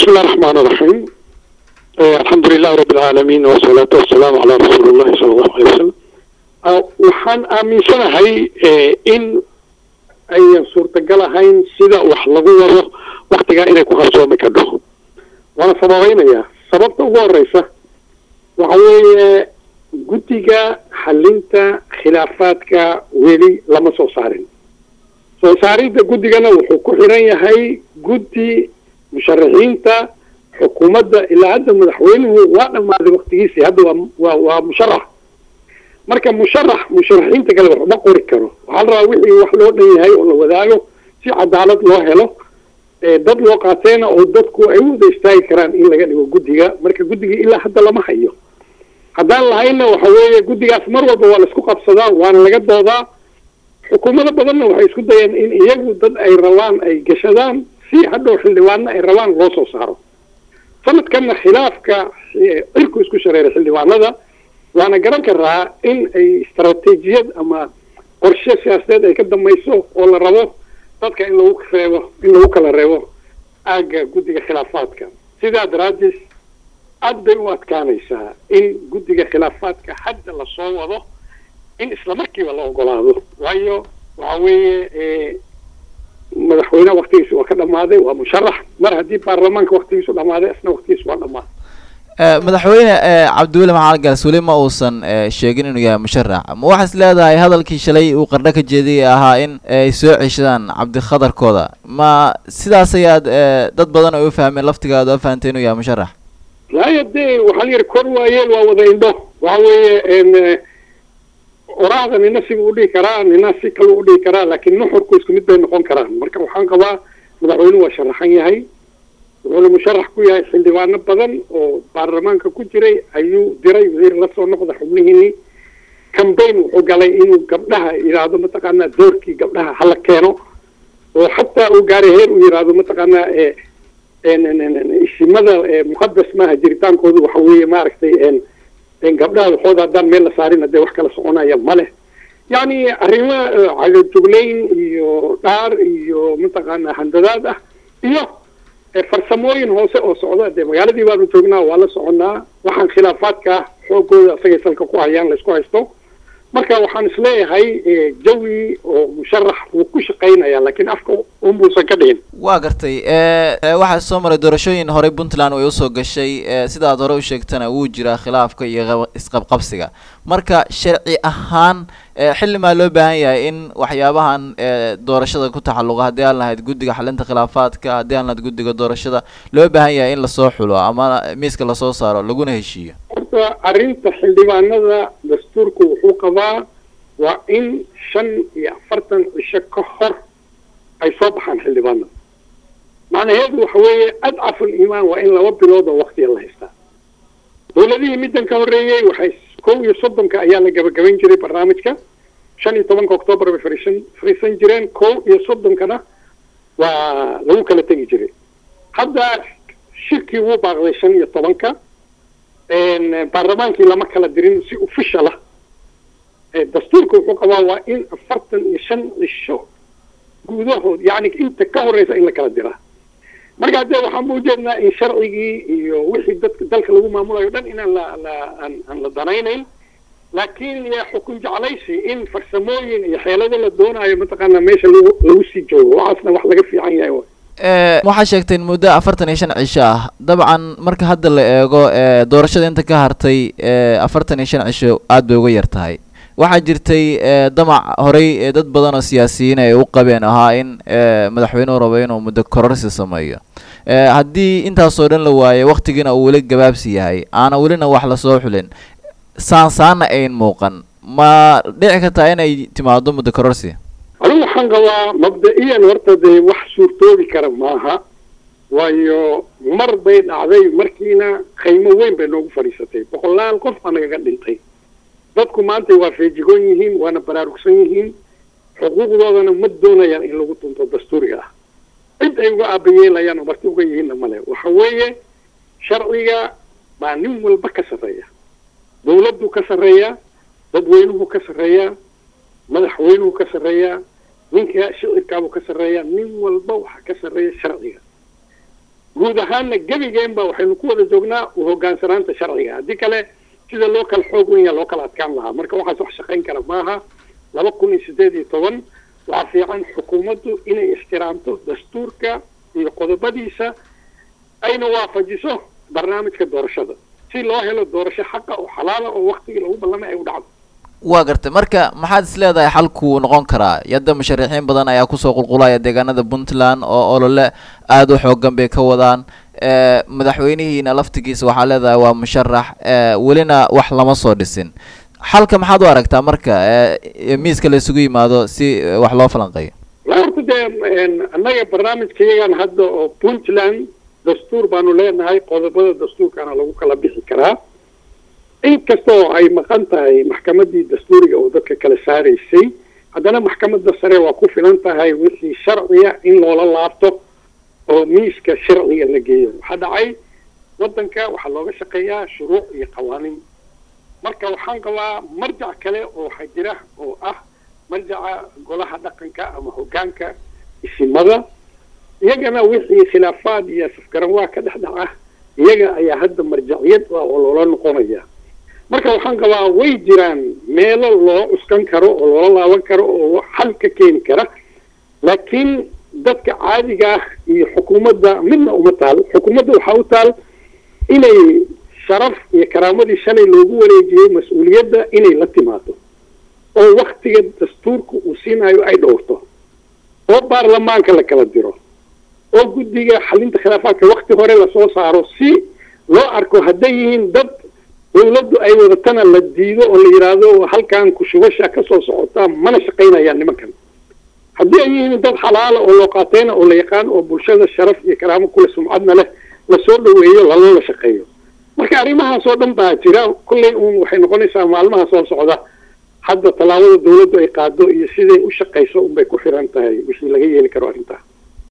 بسم الله الرحمن الرحيم آه الحمد لله رب العالمين والصلاة والسلام على رسول الله صلى الله عليه وسلم آه waxaan aaminsanahay in ayan suurtagal ahayn sida wax lagu wado waktigaa inay ku qarsoomi kadho waana sababaynayaa sababta ugu horeysa waxa weeye guddiga xalinta khilaafaadka weli lama soo saarin soo saaridda guddigana wuxuu ku xiran yahay guddi musharaxiinta xukuumadda ilaa hadda madaxweynuhu waa dhammaaday waktigiisii hadda waa waa waa musharax marka musharax musharaxiinta kale wax uma qori karo waxaa la rabaa wixii wax loo dhan yahay oo la wadaago si cadaalad loo helo dad loo qaateena oo dadku ay u wada istaagi karaan in laga dhigo guddiga marka guddigii ilaa hadda lama hayo haddaan lahayna waxa weeye guddigaas mar walba waa la isku qabsadaa waana laga doodaa xukuumado badanna waxay isku dayeen in iyagu dad ay rabaan ay gashadaan si hadhow xildhibaanna ay rabaan loo soo saaro sanadkanna khilaafka cirku isku shareeray xildhibaanada waana garan karaa in ay istaraatiijiyad ama qorshe siyaasadeed ay ka dambayso oo la rabo dadka in lagu reebo in lagu kala reebo aagga guddiga khilaafaadka sidaa daraaddeed aad bay u adkaanaysaa in guddiga khilaafaadka hadda lasoo wado in isla markiiba la ogolaado waayo waxa weeye madaxweyneha waktigiisa waa ka dhammaaday waa musharax mar haddii baarlamaanka waktigiisu dhammaaday isna waktigiisa waa dhammaaday madaxweyne cabdiweli maxamed gaas weli ma uusan sheegin inuu yahay musharax ma waxaad is leedahay hadalkii shalay uu qardho ka jeediyay ahaa in ay soo ceshadaan cabdikhadarkooda ma sidaas ayaad dad badan ay u fahmeen laftigaada oo fahantay inuu yahay musharax haya dee waxaa la yidhi kor waayeel waa wada indho waxa weeye oraahda nina siba udhihi karaa nina si kale udhihi karaa laakiin nuxurku isku mid bay noqon karaan marka waxaan qabaa madaxweynuhu waa sharaxan yahay wuxuuna musharax ku yahay xildhibaano badan oo baarlamaanka ku jiray ayuu diray wasiir la soo noqda xubnihiini cambaign wuxuu galay inuu gabdhaha yidhaahdo mataqaanaa doorkii gabdhaha hala keeno oo xataa uu gaaray heer uu yidhaahdo mataqaanaa isimada muqadas maaha jiritaankoodu waxa weeye maaragtay gabdhaha waxooda haddaan meel la saarin hadee wax kala soconaya ma leh yacni arrimo cagajuglayn iyo dhaar iyo mataqaanaa handadaad ah iyo farsamooyin hoose oo socda dee magaaladii baanu joognaa waa la soconnaa waxaan khilaafaadka xoogooda asagay salka ku hayaan laysku haysto marka waxaan isleeyahay jawi oo musharax wuu ku shaqaynaya laakiin afka unbuusan ka dhihin waa gartay waxaa soo maray doorashooyin horey puntland way usoo gashay sida aad hore u sheegtana wuu jiraa khilaafka iyo isqabqabsiga marka sharci ahaan xilli maa loo baahan yahay in waxyaabahan doorashada ku taxalluqa haddii aan lahayd guddiga xalinta khilaafaadka haddii aan lahayd guddiga doorashada loo baahan yahay in lasoo xulo ama miiska lasoo saaro laguna heshiiyo horta arrinta xildhibaanada dastuurku wuxuu qabaa waa in shan iyo afartan cisho ka hor ay soo baxaan xildhibaanada macnaheedu waxa weeye adcaful iimaan waa in laba bilood oo waktiga la haystaa dowladihii middan ka horreeyey waxay kow iyo soddonka ayaa la gabagabayn jiray barnaamijka shan iyo tobanka octoobar bay fariisan fariisan jireen kow iyo soddonkana waa lagu kala tegi jiray hadda shirkii wuu baaqday shan iyo tobanka baarlamaankii lama kala dirin si official ah dastuurka wuxuu qabaa waa in afartan iyo shan cisho gudahood yani inta ka horeysa in la kala diraa marka dee waxaan ujeednaa in sharcigii iyo wixii dadka dalka lagu maamulayo dhan inaan la la aan aan la danaynayn laakiin xukun jeclaysi in farsamooyin iyo xeelado la doonayo mataqaanaa meesha lagu lagu sii joogo waxaasna wax laga fiican yahay waxaa sheegteen muddo afartan iyo shan cisho ah dabcan marka hadda la eego doorashada inta ka hartay afartan iyo shan cisho aad bay uga yar tahay waxaa jirtay damac horey dad badan oo siyaasiyiin ay u qabeen ahaa in madaxweynuhu rabo inuu muddo kororsi sameeyo haddii intaasoo dhan la waayo waktigiina uu weli gabaabsi yahay aana welina wax lasoo xulin saan saana ayn muuqan ma dhici kartaa inay timaado muddo kororsi anigu waxaan qabaa mabda-iyan horta dee wax suurtoobi kara maaha waayo mar bay dhacday markiina qaymo weyn bay noogu fadhiisatay boqolaal qof baa nagaga dhintay dadku maanta waa feejigoon yihiin waana baraarugsan yihiin xuquuqdoodana ma doonayaan in lagu dunto dastuuriga ah cid ay uga aabayeelayaan oo marti uga yihiinna male waxa weeye sharciga baa nin walba ka sarreeya dawladdu ka sarreeya dadweynuhu ka sarreeya madaxweynuhu ka sarreeya ninka shicirkaabuu ka sarreeya nin walba waxaa ka sarreeya sharciga guud ahaanna gebigeenba waxaynu ku wada joognaa u hogaansanaanta sharciga haddii kale sida loo kala xoog weyn yaa loo kala adkaan lahaa marka waxaas wax shaqayn kara maaha laba kun iyo siddeed iyo toban waxaa fiican xukuumaddu inay ixtiraamto dastuurka iyo qodobadiisa ayna waafajiso barnaamijka doorashada si loo helo doorasho xaqa oo xalaala oo waktigii lagu ballamay ay u dhacdo waa gartay marka maxaad is leedahay xalkuu noqon karaa yadda musharaxiin badan ayaa kusoo qulqulaya deegaanada puntland oo olole aada u xoogan bay ka wadaan madaxweynihiina laftigiisa waxaa leedahay waa musharax welina wax lama soo dhisin xalka maxaad u aragtaa marka miiska la isugu yimaado si wax loo falanqeeyo horta dee annaga barnaamijkayagan hadda oo puntland dastuur baanu leenahay qodobada dastuurkaana lagu kala bixi karaa inkasta oo ay maqan tahay maxkamaddii dastuuriga oo dadka kala saaraysay haddana maxkamadda sare waa ku filan tahay wixii sharciya in loola laabto oo miiska sharciga la geeyo waxaa dhacay waddanka waxaa looga shaqeeyaa shuruuc iyo qawaaniin marka waxaan qabaa marjac kale oo waxaa jira oo ah marjaca golaha dhaqanka ama hoggaanka isimada iyagana wixii khilaafaad iyo safgaranwaa ka dhex dhaca iyaga ayaa hadda marjaciyad ah oo loola noqonaya marka waxaan qabaa way jiraan meelo loo cuskan karo oo loola laaban karo oo xal ka keeni kara laakiin dadka caadiga ah iyo xukuumadda midna uma taal xukuumadda waxaa u taal inay sharaf iyo karaamadii shalay loogu wareejiyey mas-uuliyadda inay la timaado oo waktiga dastuurka uu siinayo ay dhowrto oo baarlamaanka la kala diro oo guddiga xalinta khilaafaadka wakti hore lasoo saaro si loo arko hadday yihiin dad dawladdu ay wadatana la diido oo la yidhaahdo halkan kushubasha ka soo socotaa mana shaqaynayaan nimankan haddii ay yihiin dad xalaala oo loo qaateyna oo la yaqaan oo bulshada sharaf iyo karaamo kule sumcadna leh lasoo dhaweeyo laloola shaqeeyo marka arrimahaas oo dhan baa jira kolley uun waxay noqonaysaa maalmaha soo socda hadda tallaabada dawladdu ay qaado iyo siday u shaqayso unbay ku xiran tahay wixii laga yeeli karo arrintaa